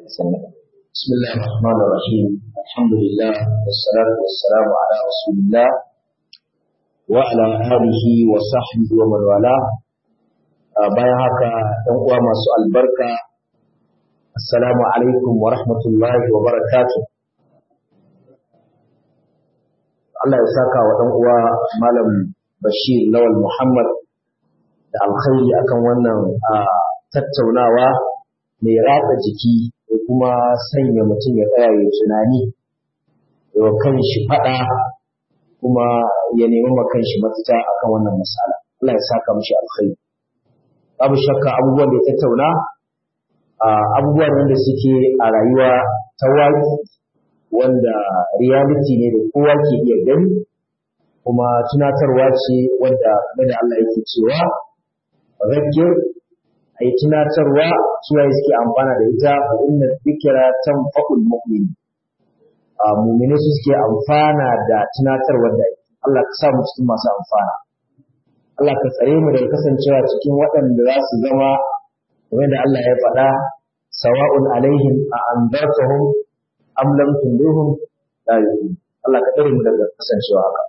بسم الله الرحمن الرحيم الحمد لله والصلاة والسلام على رسول الله وعلى آله وصحبه ومن والاه bayan haka ɗan uwa masu albarka assalamu alaikum wa rahmatullahi wa barakatuh Allah ya saka wa ɗan uwa malam Bashir Lawal Muhammad da alkhairi akan wannan tattaunawa mai ratsa jiki da kuma sanya mutum ya tsaya ya tunani ya kan shi faɗa kuma ya nemi ma kan shi mafita akan wannan matsala Allah ya saka mishi alkhairi babu shakka abubuwan da ya tattauna abubuwan da suke a rayuwa ta waƙi wanda reality ne da kowa ke iya gani kuma tunatarwa ce wanda game da Allah yake cewa zakir a yi tunatarwa suwaye suke amfana da ita fa inna dhikra tanfa'ul mu'min a mu'mini su suke amfana da tunatarwa da Allah ka sa mu cikin masu amfana Allah ka tsare mu daga kasancewa cikin waɗanda za su zama kamar da Allah ya faɗa sawa'un alaihim a anzartahum am lam tundirhum la yu'minun Allah ka tsare mu daga kasancewa haka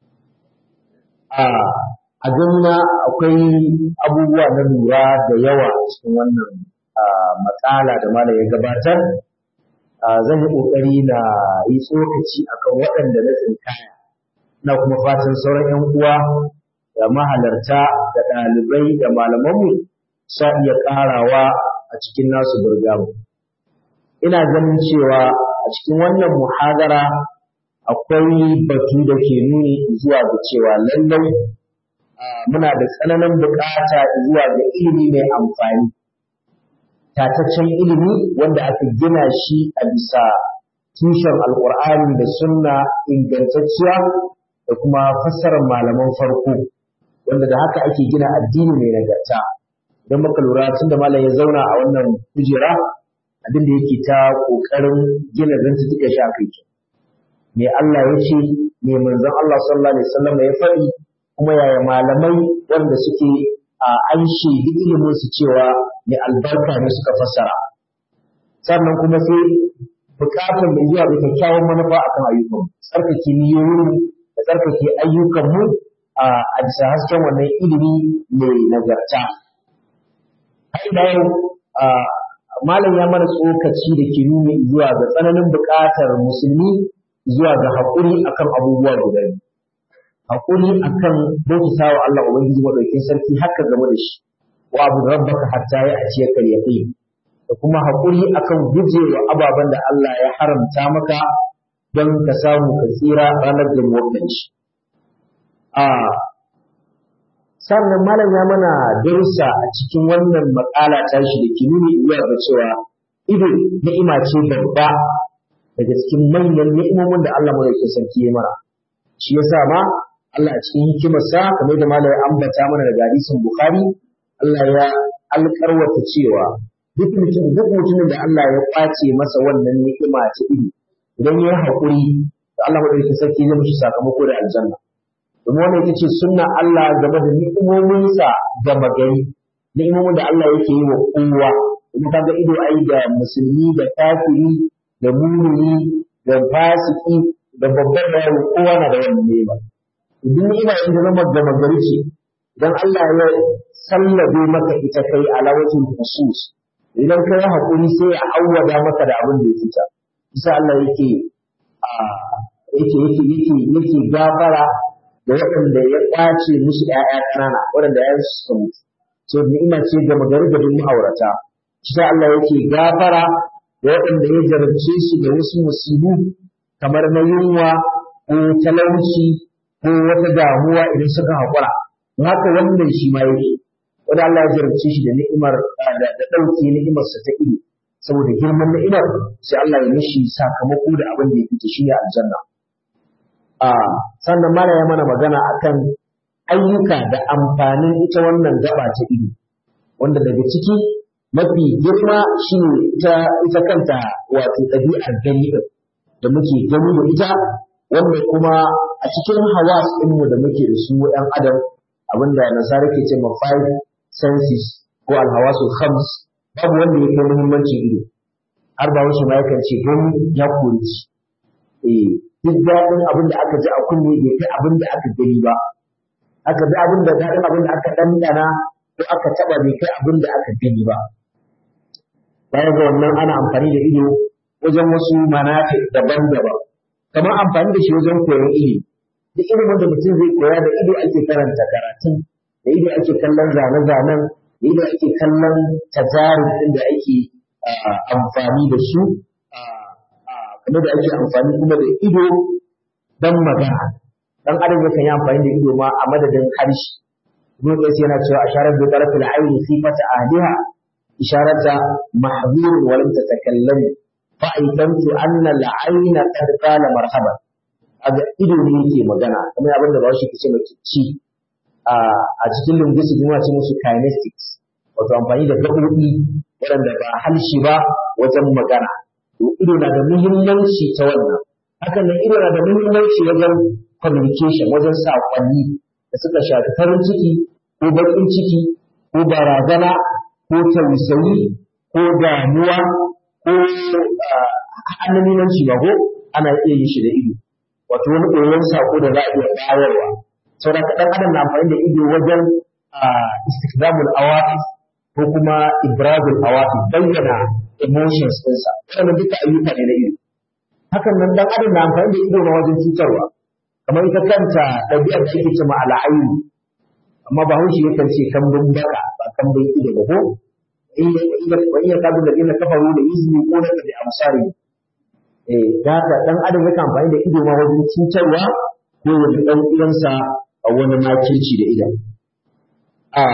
a a ganina akwai abubuwa na lura da yawa cikin wannan matsala da malam ya gabatar zan yi ƙoƙari na yi tsokaci akan waɗanda na tsinkaya na kuma fatan sauran 'yan uwa da mahalarta da ɗalibai da malamanmu sa iya ƙarawa a cikin nasu burgamu ina ganin cewa a cikin wannan muhadara akwai batu da ke nuni zuwa ga cewa lallai muna da tsananin bukata zuwa ga ilimi mai amfani tataccen ilimi wanda aka gina shi a bisa tushen alkur'ani da sunna ingantacciya da kuma fassarar malaman farko wanda da haka ake gina addini mai nagarta idan muka lura tun da malam ya zauna a wannan kujera abin da yake ta kokarin gina zantuttuka shi a kai me Allah ya ce me manzon Allah sallallahu alaihi wasallam ya faɗi kuma yaya malamai wanda suke a an shaidi ilimin su cewa mai albarka ne suka fassara sannan kuma sai bukatar mai zuwa da kyakkyawan manufa akan ayyukan tsarkake niyoyin da tsarkake ayyukan mu a bisa hasken wannan ilimi mai nagarta har ila yau malam ya mana tsokaci da ke nuni zuwa ga tsananin bukatar musulmi zuwa ga haƙuri akan abubuwa guda biyu hakuri akan bauta wa Allah Ubangiji madaukakin sarki haka game da shi wa abu rabbaka hatta ya aciye kal yaqin da kuma hakuri akan gujewa ababen da Allah ya haramta maka don ka samu ka tsira ranar da shi a sannan malam ya mana darussa a cikin wannan makala tashi da ke nuni zuwa ga cewa ido ni'ima ce babba daga cikin manyan ni'imomin da Allah madaukakin sarki ya mara shi yasa ma Allah a cikin hikimarsa kamar da malai ambata mana daga hadisin Bukhari Allah ya alƙarwata cewa duk mutum duk mutumin da Allah ya kwace masa wannan ni'ima ta ido idan ya haƙuri da Allah madaukakin sarki zai mishi sakamako da aljanna domin wannan ita ce sunna Allah game da ni'imominsa ga magari ni'imomin da Allah yake yi wa kowa kuma kaga ido ai da musulmi da kafiri da mumini da fasiki da babban da yaro kowa na da wannan ni'ima duk ni'ima in zama gama gari ce idan Allah ya sallabe maka ita kai ala wajhin khusus idan ka yi hakuri sai ya awwada maka da abin da ya fita bisa Allah yake a yake yake yake yake gafara da waɗanda ya ƙwace musu ƴaƴa ƙanana waɗanda ya su suka mutu so ni'ima ce gama gari da duk ma'aurata shi Allah yake gafara da waɗanda ya jarabce su da wasu musibu kamar na yunwa ko talauci ko wata damuwa idan suka haƙura haka wannan shi ma yake wanda Allah ya jarabce shi da ni'imar da ɗauke ni'imarsa ta ido saboda girman ni'imar sai Allah ya mishi sakamako da abin da ya fita shi ne aljanna a sannan mala ya mana magana akan ayyuka da amfanin ita wannan gaba ta ido wanda daga ciki mafi girma shi ne ita ita kanta wato ɗabi'ar gani da muke gani da ita wanda kuma a cikin hawas ɗinmu da muke da su ɗan adam abinda nasara ke ce ma five senses ko alhawasul khams babu wanda ya kai muhimmancin ido har ba wasu ma yakan ce gani ya kori ci eh duk daɗin abin da aka ji a kunne bai kai abin da aka gani ba aka ji abin da daɗin abin da aka ɗanɗana ko aka taɓa bai kai abin da aka gani ba baya ga wannan ana amfani da ido wajen wasu manafi daban-daban kamar amfani da shi wajen koyon ilimi duk ilimin da mutum zai koya da ido ake karanta karatun da ido ake kallon zane-zanen da ido ake kallon tajarin ɗin da ake amfani da su kamar da ake amfani kuma da ido don magana dan adam yakan yi amfani da ido ma a madadin harshe ibn qais yana cewa asharat bi tarafil ayni sifata ahliha isharata mahzur wa lam tatakallam fa aitantu anna al-ayna qad qala marhaban aga ido ne yake magana kamar abin da bawo shi kace maki ci a cikin linguistics muna ce musu kinetics wato amfani da gaɓoɓi waɗanda ba halshi ba wajen magana to ido na da muhimmanci ta wannan hakan nan ido na da muhimmanci wajen communication wajen saƙonni da suka shafi farin ciki ko baƙin ciki ko barazana ko tausayi ko damuwa ko annabimanci ba ko ana iya yin shi da ido wato wani ɗoyon saƙo da za a iya bayarwa saboda ɗan adam na amfani da ido wajen istikdamul awatif ko kuma ibrazul awatif bayyana emotions ɗinsa wannan duka ayyuka ne na ido hakan nan dan adam na amfani da ido na wajen cutarwa kamar ita kanta ɗabi'ar da ake ce ma al'ayu amma ba haushi yakan ce kambun baka ba kambun ido ba ko wa iya kadu da ina kafaru da izini ko da da amsari eh da haka dan adam yakan amfani da ido ma wajen cutarwa ko wani dan uwansa a wani makirci da idan a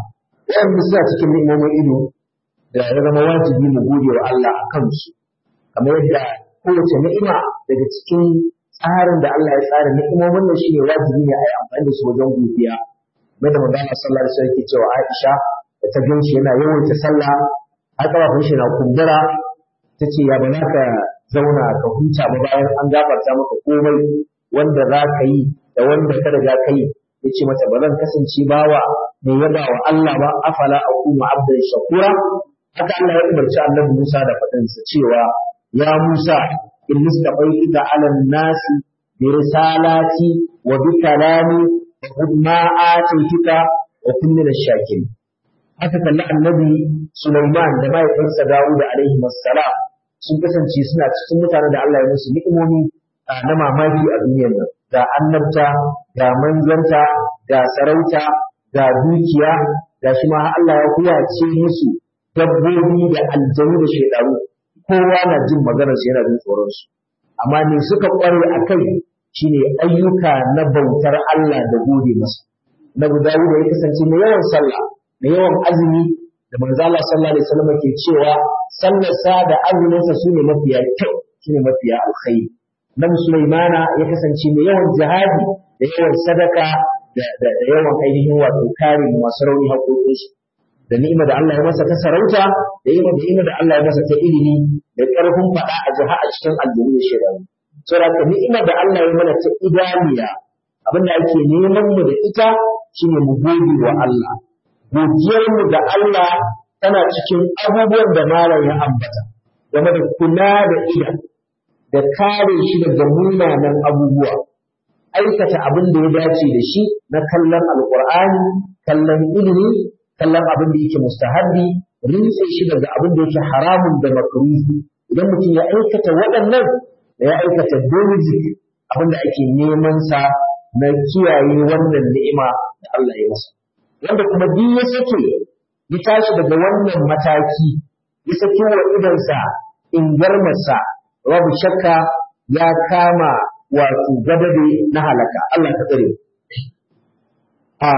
wanda suna cikin ni'imomin ido da ya zama wajibi mu gode wa Allah a kansu kamar yadda kowace ni'ima daga cikin tsarin da Allah ya tsara ni'imomin nan shine wajibi ne a yi amfani da su wajen godiya mai da manzon sallallahu alaihi wasallam cewa Aisha da ta gan shi yana yawaita sallah har kafafun shi na kumbura ta ce ya bana ka zauna ka huta ba bayan an gafarta maka komai wanda za ka yi da wanda ka riga ka yi ya ce mata ba zan kasance bawa mai yaba wa Allah ba afala akunu abdan shakura haka Allah ya umarci annabi Musa da faɗinsa cewa ya Musa in nistafaituka ala nasi bi risalati wa bi kalami wa khudh ma atituka wa kun min ash-shakirin haka kalli annabi Sulaiman da mahaifinsa Dawud alaihi wassalam sun kasance suna cikin mutane da Allah ya musu ni'imomi na mamaki a duniyar nan ga annabta ga manzanta ga sarauta ga dukiya ga shi ma Allah ya kuyace musu dabbobi da aljanu da shaidaru kowa na jin maganar su yana jin tsoron su amma ne suka kware a kai shine ayyuka na bautar Allah da gode masa na guda da ya kasance mai yawan sallah mai yawan azumi da manzo Allah sallallahu alaihi wasallam ke cewa sallar sa da azumin sa sune mafiya kyau sune mafiya alkhairi nan Sulaimana ya kasance mai yawan jihadi da yawan sadaka da yawan ainihin wato kare masu rauni haƙoƙinsu da ni'ima da Allah ya masa ta sarauta da ni'ima da ni'ima da Allah ya masa ta ilimi da ƙarfin faɗa a jiha a cikin aljihu da shekaru saboda ni'ima da Allah ya mana ta idaniya abinda ake neman mu da ita shine mu gode wa Allah godiyar mu da Allah tana cikin abubuwan da malam ya ambata game da kula da ida da kare shi daga munanan abubuwa aikata abin da ya dace da shi na kallon alkur'ani kallon ilimi kallon abin da yake mustahabbi rintse shi daga abin da yake haramun da makruhi idan mutum ya aikata waɗannan da ya aikata basic abin da ake neman sa na kiyaye wannan ni'ima da Allah ya masa wanda kuma duk ya sake ya tashi daga wannan mataki ya saki wa idansa in garmarsa babu shakka ya kama wato gadade na halaka Allah ta tsare a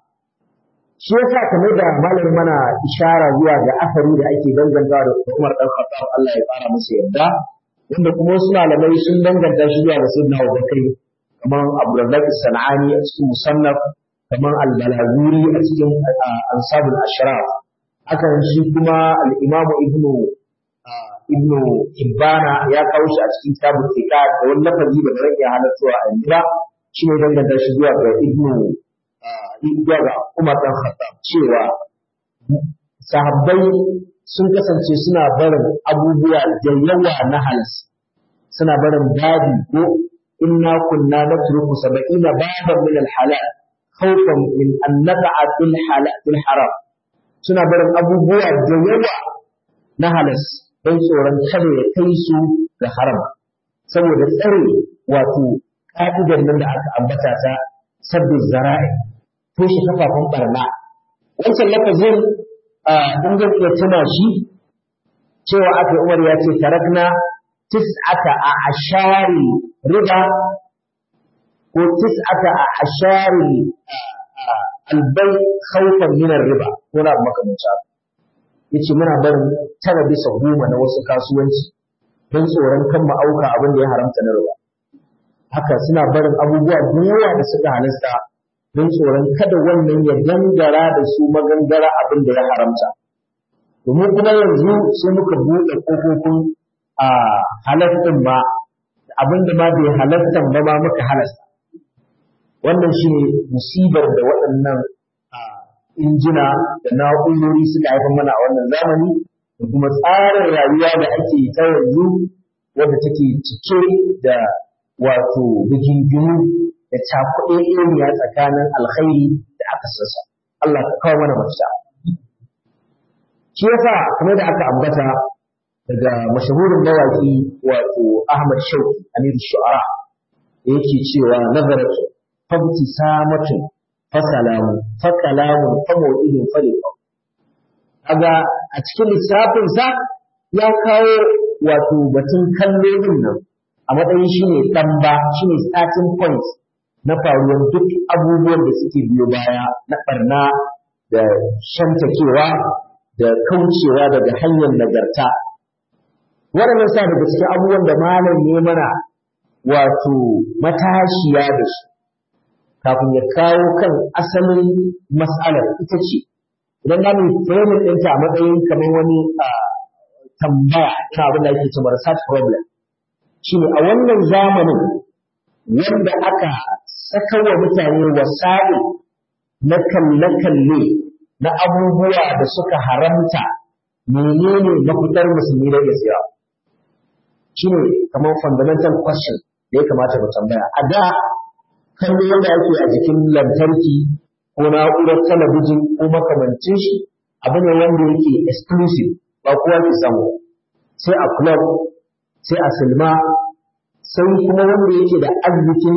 shi yasa kamar da malamin mana ishara zuwa ga asari da ake dangantawa da Umar dan Khattab Allah ya fara masa yarda wanda kuma wasu malamai sun danganta shi zuwa ga Sayyidina Abubakar kamar Abdurrazzaq Sanani a cikin Musannaf kamar Al-Balazuri a cikin Ansabul Ashraf hakan shi kuma al-Imam Ibn Ibn Hibbana ya kawo shi a cikin kitabul Fiqh da wani lafazi da ba rage halattuwa a yanzu ba shi ne danganta shi zuwa ga Ibn zuwa ga Umar dan Khattab cewa sahabbai sun kasance suna barin abubuwa da yawa na halas suna barin babi ko inna kunna natruku sab'ina baban min al-halal khawfan min an naqa'a fil halal fil haram suna barin abubuwa da yawa na halas don tsoron kada ya kai su ga haram saboda tsare wato ka'idar nan da aka ambata ta sabbin zara'i toshe kafafen barna wancan lafazin in zan iya tuna shi cewa aka umar ya ce tarakna tis'ata a ashari riba ko tis'ata a ashari albai khawfan min riba ko na makamancin haka yace muna barin tara bisa goma na wasu kasuwanci don tsoron kan ma'auka abin da ya haramta na riba haka suna barin abubuwa da yawa da suka halasta don tsoron kada wannan ya gangara da su magangara abin da ya haramta domin kuma yanzu sai muka buɗe ƙofofin a halastin ba abin da ma bai halastan ba ma muka halasta wannan shi ne musibar da waɗannan injina da na'urori suka haifar mana a wannan zamani da kuma tsarin rayuwa da ake ta yanzu wadda take cike da wato bigingimu da cakuɗe ilmiya tsakanin alkhairi da aka sassa Allah ka kawo mana mafita shi yasa kamar da aka ambata daga mashahurin mawaki wato Ahmad Shauki Amir Shu'ara da yake cewa nazaratu fabtisamatu fasalamu fakalamu famawidin falifa kaga a cikin lissafin sa ya kawo wato batun kallolin nan a matsayin shine dan ba shine starting point na faruwar duk abubuwan da suke biyo baya na barna da shantakewa da kaucewa daga hanyar nagarta waɗannan sa daga cikin abubuwan da malam ne mana wato matashiya da su kafin ya kawo kan asalin mas'alar ita ce idan na mai framing ɗinta a matsayin kamar wani tambaya ta abin da ake cewa research problem shine a wannan zamanin wanda aka saka wa mutane wasa'i na kalle-kalle na abubuwa da suka haramta menene mafitar musulmi da gaskiya shine kamar fundamental question da ya kamata mu tambaya a da kallo wanda ake a jikin lantarki ko na'urar talabijin ko makamancin shi abu ne wanda yake exclusive ba kowa ke samu sai a club sai a silma sai kuma wanda yake da arzikin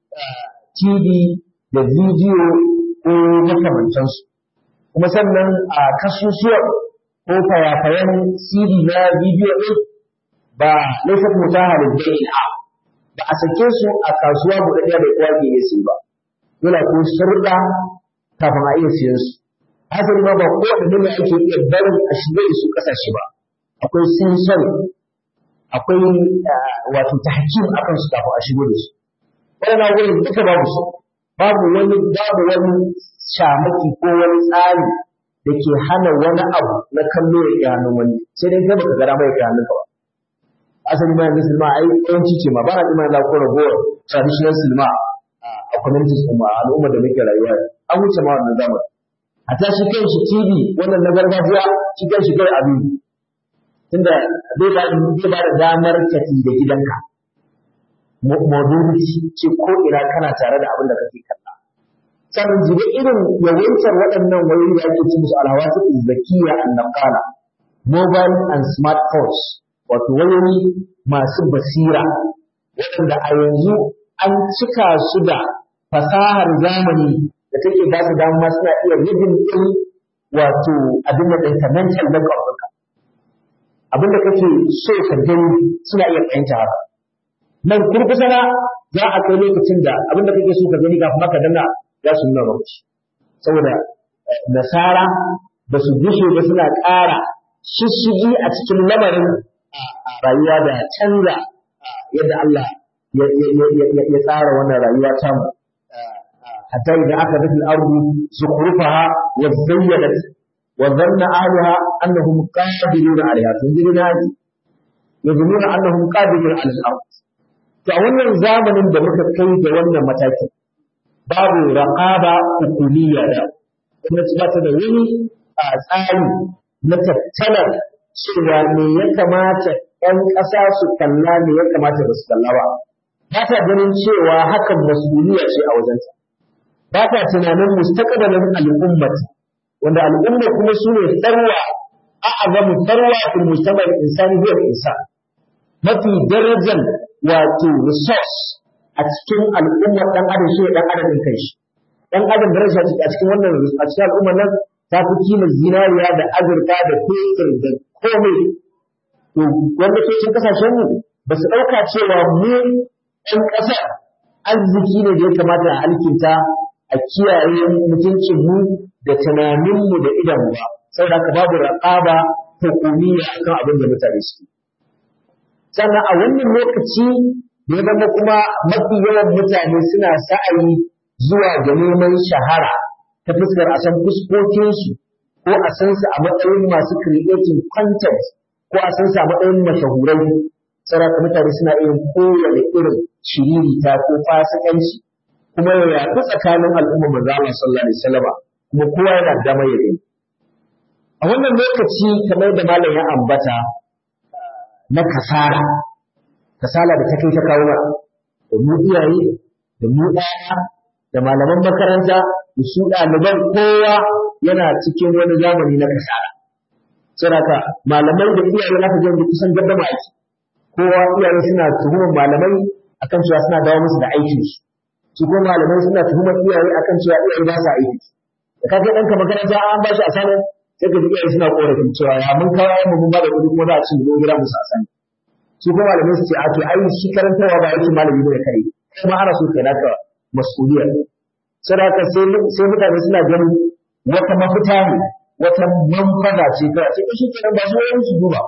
TV da bidiyo ko makamantansu kuma sannan a kasusuwan ko fayafayan CD na bidiyo ɗin ba laifin mutaha da bai'a ba a sake su a kasuwa guda ɗaya da kowa ke iya siyu ba yana ko sharuɗa kafin a iya siyan su hasali ma ba kowane ne ake iya barin a shiga da su ƙasashe ba akwai sensor akwai wato tahkim akan su kafin a shigo da su wannan wurin duka babu su babu wani babu wani shamaki ko wani tsari da ke hana wani abu na kallo ya ke hannun wani sai dai kai baka gara mai ke hannun ka ba asali ma yanzu silma ai yawanci ce ma ba na imani la ko ragowar traditional silma a communities kuma a al'ummar da muke rayuwa an wuce ma wannan zamani a ta shi kan shi TV wannan na gargajiya shi kan shi kai abin tunda zai ba zai ba da damar tafi da gidanka modernity ce ko ina kana tare da abin da kake kalla sannan jiga irin yawaitar waɗannan wayoyi da ake ci musu alhawatu zakiya an naqala mobile and smartphones wato wayoyi masu basira waɗanda a yanzu an cika su da fasahar zamani da take ba su dama suna iya rubin ɗin wato abin da ɗinka mental makeup ɗinka abin da kake so ka gani suna iya fahimta haka nan kurkusana za a kai lokacin da abin da kake so ka gani kafin maka danna za su nuna maka saboda nasara ba su gushe ba suna ƙara shishigi a cikin lamarin rayuwa da canza yadda Allah ya tsara wannan rayuwa ta mu hatta idan aka dafi al-ardu zukhrufaha wa zayyanat wa dhanna ahliha annahum qadiruna 'alayha sun ji na yazununa annahum qadiruna 'ala al-ard to a wannan zamanin da muka kai da wannan mataki babu raqaba hukumiyya da gwamnati ba ta da wani tsari na tattalar cewa me ya kamata ‘yan ƙasa su kalla me ya kamata ba su kalla ba ba ta ganin cewa hakan masuliya ce a wajenta ba ta tunanin mustaqbalin al'ummat wanda al'umma kuma su ne tsarwa a azamu tsarwa fil mujtama insani huwa insan mafi darajar wato resource a cikin al'ummar dan adam shi ne dan adam din kanshi dan adam daraja a cikin wannan a cikin al'ummar nan ta fi kima zinariya da azurfa da fetur da komai to wanda ke cikin kasashen mu ba su ɗauka cewa mu ɗan ƙasa arziki ne da ya kamata a alkinta a kiyaye mutuncin mu da tunanin mu da idan ba saboda haka babu raqaba hukumiyya akan abin da mutane su sannan a wannan lokaci da ya zama kuma mafi yawan mutane suna sa'ayi zuwa ga neman shahara ta fuskar a san fuskokinsu ko a san su a matsayin masu creating content ko a san su a matsayin mashahurai saboda mutane suna yin kowane irin shiririta ko fasikanci kuma ya yaɗu tsakanin al'umma manzo Allah sallallahu alaihi wasallam kuma kowa yana da dama ya gani a wannan lokaci kamar da malam ya ambata na kasala kasala da ta kai ta kawo da mu iyaye da mu ɗaya da malaman makaranta da su ɗaliban kowa yana cikin wani zamani na kasala saboda malamai da iyaye na ka da kusan gaddama aiki kowa iyaye suna tuhumar malamai akan cewa suna dawo musu da aikin su su kuma malamai suna tuhumar iyaye akan cewa iyaye ba su aiki da ka ga ɗanka makaranta an ba shi a sanin sai ka ji iyaye suna korafin cewa ya mun kawo mu mun ba da kuɗi kuma za a ci mu gida musu a sani su kuma malamai su ce a to ai shi karantarwa ba yake malami ne kare kuma ana so kai naka mas'uliyar saboda sai sai mutane suna ganin wata mafita ne wata manfaza ce kawai sai shi kenan ba su wani su duba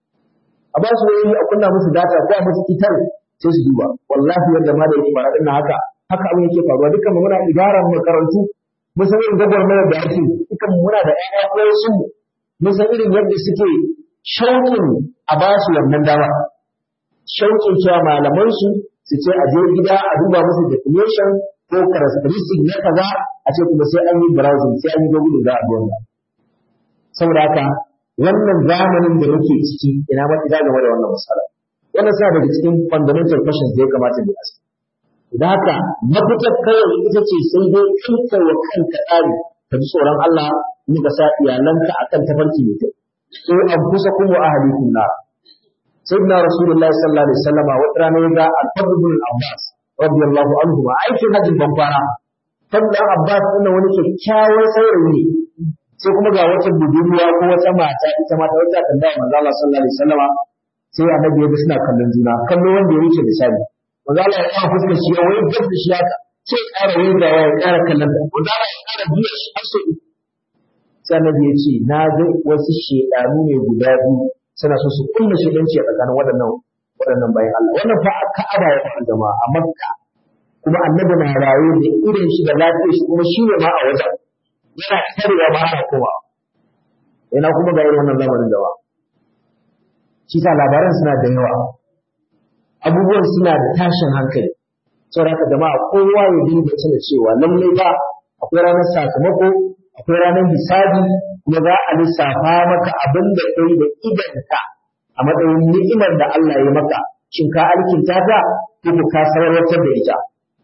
a ba su wani a kunna musu data ko a musu kitar sai su duba wallahi yadda ma da yake fara dinnan haka haka abin yake faruwa dukkan mu muna idaran makarantu mun san irin gwagwarmayar da ake dukkan mu muna da ƴaƴa ko su mun san irin yadda suke shauƙin a ba su wannan dama shauƙin cewa malaman su su ce a je gida a duba musu definition ko characteristic na kaza a ce kuma sai an yi browsing sai an yi google za a bi wannan saboda haka wannan zamanin da muke ciki ina ma ina game da wannan masala wannan suna daga cikin fundamental questions da ya kamata mu ask idan haka mafitar kawai ita ce sai dai kanka wa kanka tsari ka ji tsoron Allah ni ka sa iyalanka akan tafarki mai kyau sai an kusa kuma ahalikum na sayyidina rasulullahi sallallahu alaihi wasallama wata rana ya ga al-fadl bin abbas radiyallahu anhu ma aikin hajjin ban fara fadl abbas din wani kyakkyawan saurayi ne sai kuma ga wata budurwa ko wata mata ita mata wata tambaya manzo Allah sallallahu alaihi wasallama sai annabi ya ga suna kallon juna kallo wanda ya wuce misali manzo Allah ya kawo fuskar shi ya wayar da shi haka sai ƙara wayar ya ƙara kallon ta manzo Allah ya ƙara biya shi har sai sai annabi ya ce na ga wasu shedanu ne guda biyu suna so su kulla shedanci a tsakanin waɗannan waɗannan bayan Allah wannan fa a Ka'aba ya faɗa jama'a a Makka kuma annabi na raye da irin shi da lafiyar shi kuma shi ne ma a wajen yana tarewa ba ana kowa yana kuma ga irin wannan zamanin da ba shi sa labaran suna da yawa abubuwan suna da tashin hankali saboda haka jama'a kowa ya dinga tuna cewa lallai ba akwai ranar sakamako akwai ranar hisabi kuma za a lissafa maka abin da kai da idanka a matsayin ni'imar da Allah ya maka shin ka alkinta ta ko ka sarrafa da ita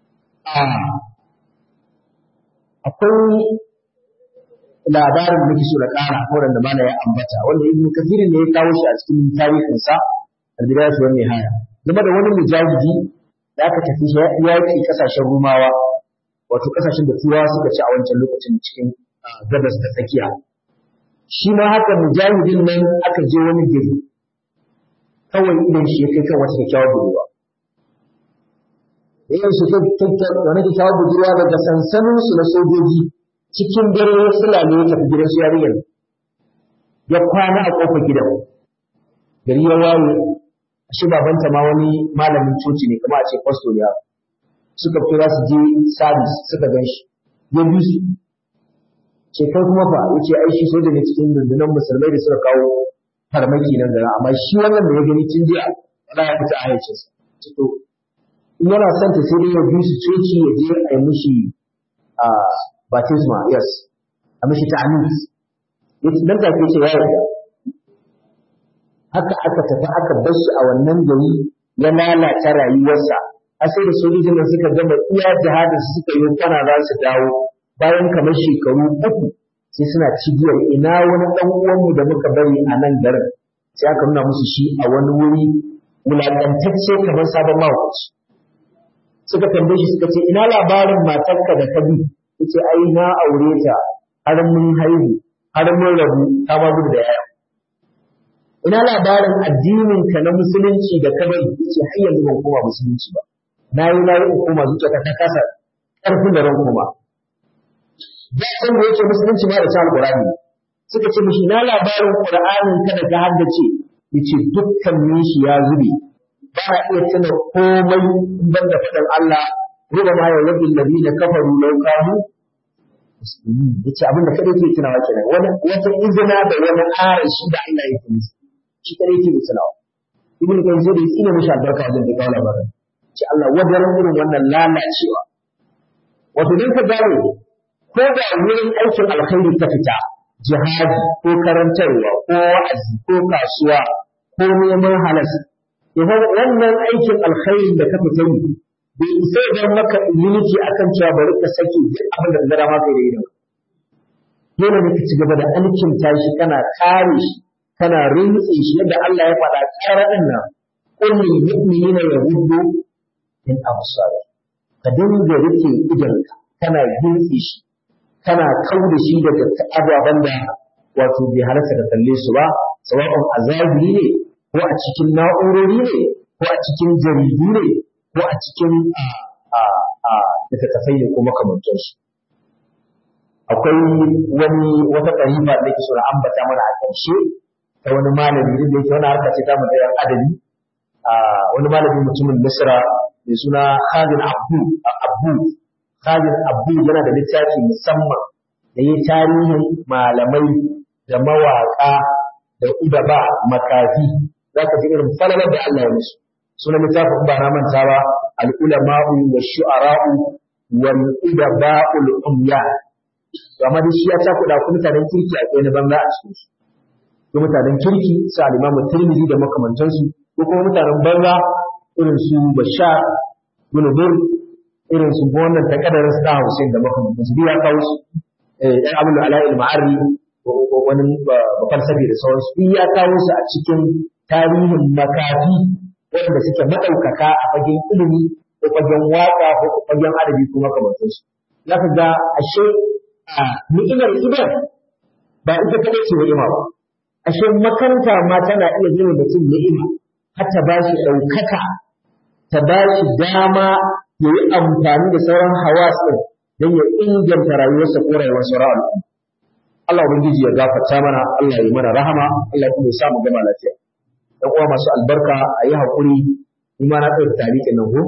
akwai labarin da muke so da ƙara horon da mana ya ambata wanda ibnu kathir ne ya kawo shi a cikin tarihin sa al-bidayatu wan nihaya game da wani mujahidi da aka tafi yaƙi kasashen rumawa wato kasashen da turawa suka ci a wancan lokacin cikin gabas ta tsakiya shi ma haka mujahidin nan aka je wani gari kawai idan shi ya kai kan wata kyakkyawar budurwa idan shi wani kyakkyawar budurwa daga sansaninsu na sojoji cikin dare ya sulale ya tafi gidan su yarinyar ya kwana a kofar gidan gari ya waye shi babanta ma wani malamin coci ne kamar a ce pastor ya suka fito za su je sabis suka gan shi ya bi su ce kai kuma fa yace ai shi soja ne cikin rundunar musulmai da suka kawo farmaki nan da amma shi wannan da ya gani tun jiya wala ya fita a hayyacinsa to in yana son ta sai dai ya bi su coci ya je a yi mishi a baptisma yes a mishi ta'anis yace nan take ce ya yarda haka aka tafi aka bar shi a wannan gari ya lalata rayuwarsa a sai da sojojin suka gama iya jihadin su suka yi kwana za su dawo bayan kamar shekaru uku sai suna cigiyar ina wani ɗan uwanmu da muka bari a nan garin sai aka nuna musu shi a wani wuri wulaƙantacce kamar sabon mahaukaci suka tambaye shi suka ce ina labarin matarka da ka bi yace ai na aure ta har mun haihu har mun rabu ta ma gudu da yaya ina labarin addinin ka na musulunci da ka bari yace har yanzu ban koma musulunci ba na yi na yi koma zuciya ta kasa ƙarfin da ran koma da san da yake musulunci ba da sa alqur'ani suka ce mishi na labarin qur'anin ka da ka haddace yace dukkan shi ya zube ba na iya tuna komai ban da faɗin Allah ruba ma ya wabil ladina kafaru law kanu muslimin yace abin da kada yake tunawa kenan wani wata izina da wani arashi da Allah yake musu shi kada yake tunawa ibnu kan zai yi ina mishi albarka wajen da kawo labarin ce Allah wajen irin wannan lalacewa wato dan ka gane ko da wurin aikin alkhairi ta fita jihadi ko karantarwa ko wa'azi ko kasuwa ko neman halas idan wannan aikin alkhairi da ka fita yi bai isa idan maka immunity akan cewa bari ka sake duk abin da gara maka da idan dole ne ka ci gaba da alkinta shi kana kare shi kana rintse shi yadda Allah ya faɗa ƙaraɗin nan qul lil mu'minina yaghuddu min absari ka dinga rike idanka kana rintse shi kana kauda shi daga ababen da wato bai halarta ka kalle su ba sawa'un azabi ne ko a cikin na'urori ne ko a cikin jaridu ne ko a cikin littattafai ne ko makamantansu akwai wani wata ƙariba da ke so na ambata mana a ƙarshe ta wani malami da yake wani harka ce ta mu da adabi wani malami mutumin Misra mai suna Khalid Abdu Abu Khalid Abdu yana da littafi musamman da yi tarihin malamai da mawaƙa da udaba makafi za ka ji irin falalar da Allah ya musu sunan littafin ba na manta ba al-ulama'u wa shu'ara'u wal udaba'ul umya amma dai shi ya ta kuɗa ku mutanen kirki akwai na banza a cikin su ko mutanen kirki su al-imamu tirmidhi da makamantansu ko kuma mutanen banza irin su bashar bin bur irin su wannan ta kadarin su da Hussein da makamantansu duk ya kawo su eh ɗan abul ala'il ma'arri wani falsafi da sauransu duk ya kawo su a cikin tarihin makafi wanda suke maɗaukaka a fagen ilimi ko fagen waƙa ko fagen adabi ko makamantansu za ka ga ashe a ni'imar idan ba ita kaɗai ce ni'ima ba ashe makaranta ma tana iya zama mutum ni'ima har ta ba shi ɗaukaka ta ba shi dama ya yi amfani da sauran hawas ɗin don ya inganta rayuwarsa ko rayuwar sauran al'umma Allah ubangiji ya gafarta mana Allah ya yi mana rahama Allah kuma ya sa mu gama lafiya dan uwa masu albarka a yi haƙuri ni ma na ɗauki talikin nan ko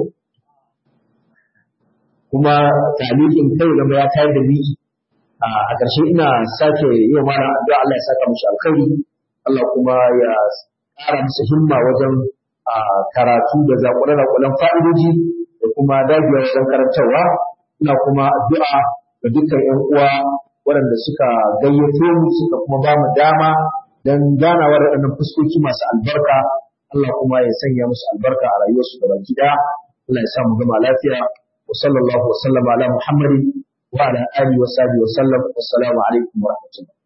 kuma talikin kai zama ya tayar da miki a ƙarshe ina sake yi wa mara addu'a Allah ya saka mishi alkhairi Allah kuma ya ƙara musu himma wajen karatu da zaƙulan fa'idoji da kuma dagewa wajen karantarwa ina kuma addu'a ga dukkan ƴan uwa waɗanda suka gayyato mu suka kuma ba mu dama don ganawa da waɗannan fuskoki masu albarka Allah kuma ya sanya musu albarka a rayuwarsu gaba gida Allah ya sa mu gama lafiya wa sallallahu wa sallama ala Muhammadin wa ala alihi wa sahbihi wa sallam assalamu alaikum wa rahmatullah